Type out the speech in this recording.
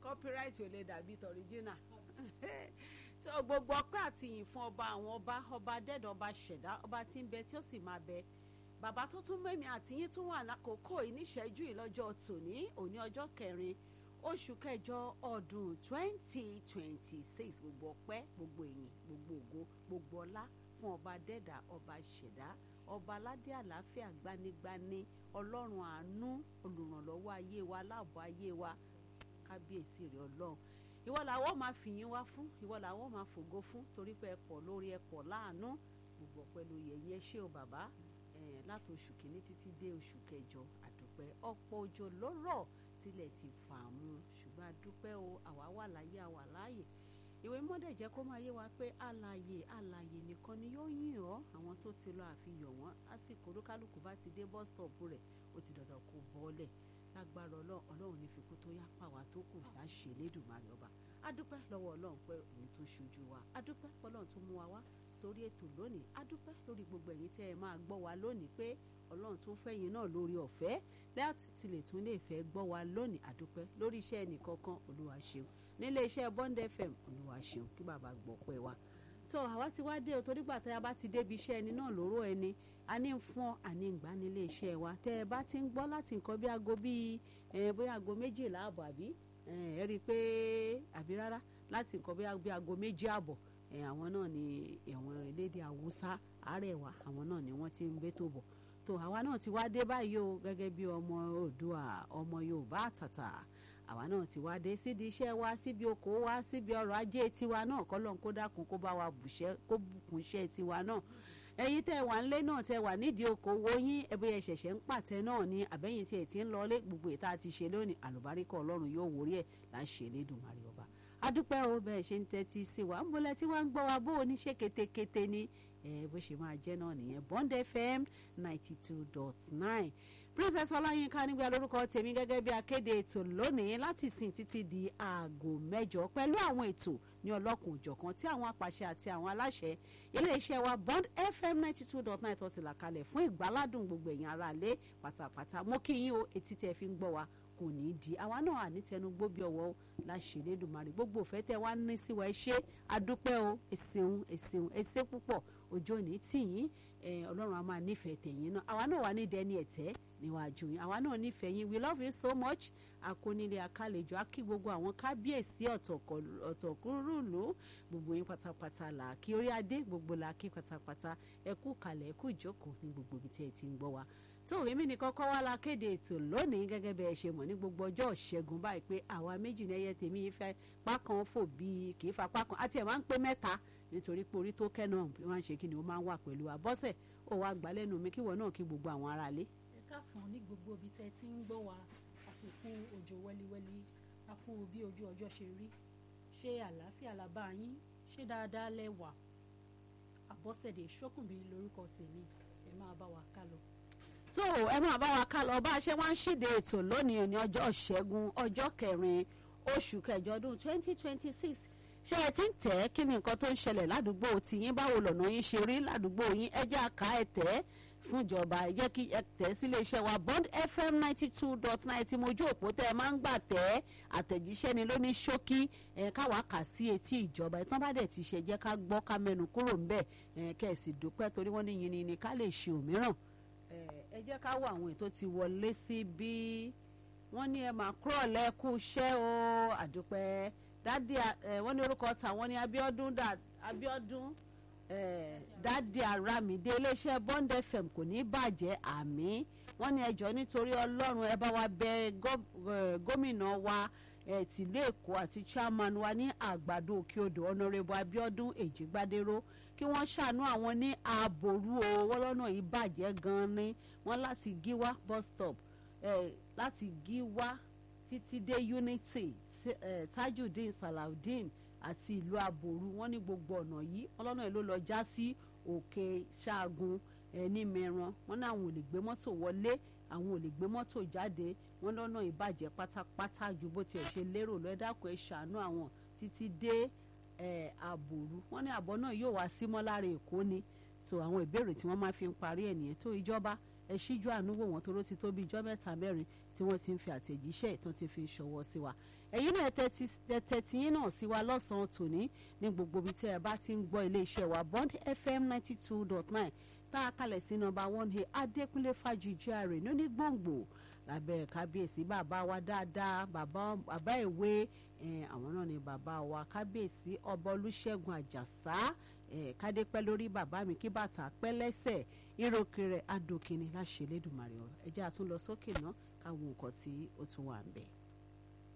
copyright ò lè dàbí tọ̀ríjínà tó gbogbo ọpẹ́ àti ìyìn fún ọba àwọn ọba ọba dẹ́dọ̀ ọba ṣẹ̀dá ọba tí ń bẹ tí ó sì máa bẹ bàbá tó tún mẹ́mi àtìyín tún wà lákòókò yìí níṣẹ́jú yìí lọ́jọ́ tòní òní ọjọ́ kẹrin oṣù kẹjọ ọdún twenty twenty six gbogbo ọpẹ́ gbogbo ìyìn gbogbo ògo gbogbo ọlá fún ọba dẹ́dà ọba ṣẹ̀dá ọba aládé àlàáfíà gbanigbani ọlọ́run àánú olùrànlọ́wọ́ ayé wa aláàbọ̀ ayé wa kábíyèsí rẹ̀ ọlọ́run ìwọ làwọn máa fìyìn wá fún ìwọ làwọn máa fògo fún torí pé ẹ pọ̀ lórí ẹ pọ̀ láàánú gbogbo ọpẹ́ ló yẹ yẹn ṣé o bàbá láti oṣù kìíní títí dé oṣù kẹjọ àdúpẹ́ ọ̀pọ̀ òjò ló rọ̀ tilẹ̀ ti fà mú ṣùgbọ́n àdúpẹ́ o àwa wà láyé àwa láàyè ìwé mọ́dẹ̀ jẹ́ kó máa yé wa pé alààyè alààyè nìkan ni yóò yìn ọ́ àwọn tó ti lọ àfihàn wọn lásìkò olúkálùkù bá ti dé bus stop rẹ̀ ó ti dandan kó bọ́ọ̀lẹ̀ lágbára ọlọ́run ní fikú tó yá pàwá tó kù láṣẹ lẹ́dùnmarè ọba adúpẹ́ lọ́wọ́ ọlọ́run pé òun tó ṣojú wa adúpẹ́ ọlọ́run tó mú wa wá sórí ètò lónìí adúpẹ́ lórí gbogbo ẹ̀yin tẹ́ ẹ máa gbọ́ wa lónìí pé ọlọ́run tó fẹ́yìn náà lórí ọ̀fẹ́ láti tilẹ̀ tún lè fẹ́ gbọ́ wa lónìí adúpẹ́ lórí iṣẹ́ ẹnìkankan olúwa ṣeun nílé iṣẹ́ Bond FM olúwa ṣeun kí bàbá gbọ́ pẹ́ wa tó àwa ti wá dé o torí gbà tẹ́ ẹ bá ti débi iṣẹ́ ẹni náà lóró ẹni a ní ń fún àní ìgbà nílé iṣẹ́ wa tẹ́ ẹ bá ti ń gbọ́ láti nǹkan bí aago bíi bóyá aago méjìlá àbọ̀ àbí ẹ rí i pé àbí rárá láti nǹkan bí aago méjì àbọ̀ àwọn náà ni àwọn elédè haúsá àrẹwà àwọn náà ni wọ́n ti ń gbé tó bọ̀ tó àwa náà ti wá dé báyìí o gẹ́gẹ́ bí ọmọ Oòduà ọmọ Yorùbá àtàtà àwa náà ti wá dé síbi iṣẹ́ wa síbi oko wa síbi ọrọ̀ ajé tiwa náà kọ́lọ́n kó dákun kó bá wa kó bùkún iṣẹ́ tiwa náà ẹ̀yin tẹ́ wà nílé náà tẹ́ wà nídìí okòwò yín ẹbí ẹ ṣẹ̀ṣẹ̀ ń pàtẹ náà ni àbẹ́yìn tí ẹ ti ń lọlé gbogbo ìta ti ṣe lónìí àlùbáríkà Ọlọ́run yóò wórí ẹ̀ láṣẹ Elédùmarè ọba adúpẹ́ o bẹ́ẹ̀ ṣe ń tẹ́tí sí wa ń bọ́lẹ̀ tí wọ́n ń gbọ́ wa bó o ní ṣe ketekete ni bó ṣe máa jẹ́ náà nìyẹn Bond FM ninety two dot nine princess ọláyínká nígbà lórúkọ tèmi gẹ́gẹ́ bí akéde ètò lónìí láti sìn títí di aago mẹ́jọ pẹ̀lú àwọn ètò ní ọlọ́kùn òjọ̀kan tí àwọn apàṣẹ àti àwọn aláṣẹ iléeṣẹ́ wa Bond FM ninety two dot nine tó ti là kalẹ̀ fún ìgbáládùn gbogbo èèyàn ara lé pátápátá mo kí yín o etí tẹ́ fi ń gbọ́ wa kò ní í di àwa náà ànítẹnu gbóbi ọwọ́ láṣẹ lẹ́dùnmarè gbogbo òfẹ́ tẹ́ wá ní sí wa ẹ ṣé adúpẹ́ o ẹ̀sìn ẹ̀sìn ẹ̀sẹ̀ púpọ̀ ọjọ́ òní tì yín ọlọ́run a máa nífẹ̀ẹ́ tẹ̀yìn náà àwa náà wà ní dẹni ẹ̀tẹ́ níwájú yín àwa náà nífẹ̀ẹ́ yín we love you so much akónílé akálejò akí gbogbo àwọn kábíyèsí ọ̀tọ̀kúrúlù gbogbo yín pátápátá là kí orí adé gbogbo là kí pátápátá ẹ kú kalẹ̀ ẹ kú ìjókòó ní gbogbo ibi tí ẹ ti ń gbọ́ wa tó èmi ní kọ́kọ́ wá la kéde ètò lónìí gẹ́gẹ́ bí ẹ ṣe mọ̀ ní gbogbo ọjọ́ ìṣẹ́gun báyìí pé àwa méjì ní ẹyẹ tèmi yìí fẹ́ pákan fò bíi kì í fa pákan àti ẹ̀ máa ń pé mẹ́ta nítorí pé orí tó kẹ́ náà bí wọ́n ń ṣe kí ni ó máa ń wà pẹ̀lú àbọ́sẹ̀ ó wá gbà lẹ́nu mi kíwọ náà kí gbogbo àwọn aráalé. ẹ káàsán ní gbogbo ibi tẹ́ ti ń gbọ́ wa àsìkò òjò wẹ́líwẹ́lí a kú bí ojú ọjọ́ ṣe rí ṣé àlàáfíà la bá yín ṣé dáadáa lẹ wà àbọ́sẹ̀dé ṣókùnbí lórúkọ tèmi ẹ máa bá wa ká lọ tó ẹ máa bá wa ká lọ bá a ṣe wá ń ṣíde ètò lónìí ní ọjọ́ ṣẹ́gun ọjọ́ kẹrin oṣù kẹjọ ọdún twenty twenty six ṣé ẹ ti ń tẹ̀ ẹ́ kí ni nǹkan tó ń ṣẹlẹ̀ ládùúgbò tìyín báwo lọ́nà yín ṣe rí ládùúgbò yín ẹ jẹ́ àká ẹ tẹ̀ ẹ́ fún ìjọba ẹ jẹ́ kí ẹ tẹ̀ sí iléeṣẹ́ wa Bond FM ninety two dot nine tí mojú òpó tẹ́ ẹ máa ń gbà tẹ̀ ẹ́ àtẹ̀jíṣẹ́ ni lóní ṣókí ẹ káwa kà sí etí ìjọba ìtàn bá dẹ̀ ti ṣe jẹ́ ká gbọ́ ká mẹ́nu kúrò ńbẹ̀ ẹ kẹ́ ẹ̀ sì dúpẹ́ torí wọ́n ní yìnyín ni ká lè ṣe òmíràn ẹ jẹ́ ká wo àwọn ètò ti wọlé sí bí wọ́n ní ẹ máa kúrò lẹ́kú iṣẹ́ o àdúpẹ́ dádì wọ́n ní orúkọ tàwọn ní Abíọ́dún Abíọ́dún dádì Àràmídé iléeṣẹ́ Bond FM kò ní bàjẹ́ àmì wọ́n ní ẹjọ́ nítorí Ọlọ́run ẹ bá wa bẹ̀ gómìnà wa tìlú Èkó àti chairman wa ní àgbàdo òkè odò Honourable Abíọ́dún Èjìgbádéró kí wọ́n ṣàánú àwọn ní ààbòrú o wọ́n lọ́nà yìí bàjẹ́ gan-an ni wọ́n láti gíwá bus stop eh, láti gíwá títí dé unity eh, tajudeen salaudeen àti ìlú àbòrú wọ́n ní gbogbo ọ̀nà yìí wọ́n lọ́nà yìí ló lọ já sí òkè ṣaagun eh, ní mẹ́ran wọ́n ní àwọn ò lè gbé mọ́tò wọlé àwọn ò lè gbé mọ́tò jáde wọ́n lọ́nà ìbàjẹ́ pátápátá ju bó tiẹ̀ ṣe lérò lọ ẹ dákun ẹ ṣàánú àwọn títí dé àbòrú wọ́n ní àbọ̀ náà yóò wá símọ́ lára èkó ni so àwọn ìbéèrè tí wọ́n máa fi ń parí ẹ̀ nìyẹn tó ìjọba ẹ ṣíjú àánú wò wọ́n toró ti tó bí ijọ́ mẹ́ta mẹ́rin tí wọ́n ti ń fi àtẹ̀jíṣẹ́ ìtàn ti fi ṣọwọ́ sí wa ẹ̀yin náà tẹ́tí yín náà sí wa lọ́sàn-án tòní ní gbogbo ibi tí ẹ bá ti ń gbọ́ iléeṣẹ́ wa Bond FM ninety two dot nine tá a kalẹ̀ sí nọ́mbà one a Adékúnlé Fájuyì ààrẹ ní gbòǹgbò lábẹ́ kábíyèsí bàbá wa dáadáa bàbá bàbá ìwé àwọn náà ni bàbá wa kábíyèsí ọba Olúṣẹ́gun Àjàsá kádépẹ́ lórí bàbá mi kí bàtà pẹ́ lẹ́sẹ̀ ìròkè rẹ̀ adòkìní láṣẹ Elédùmarè ẹ̀jẹ̀ àtúnlọ sókè náà káwọn nǹkan tí ó tún wà ń bẹ̀.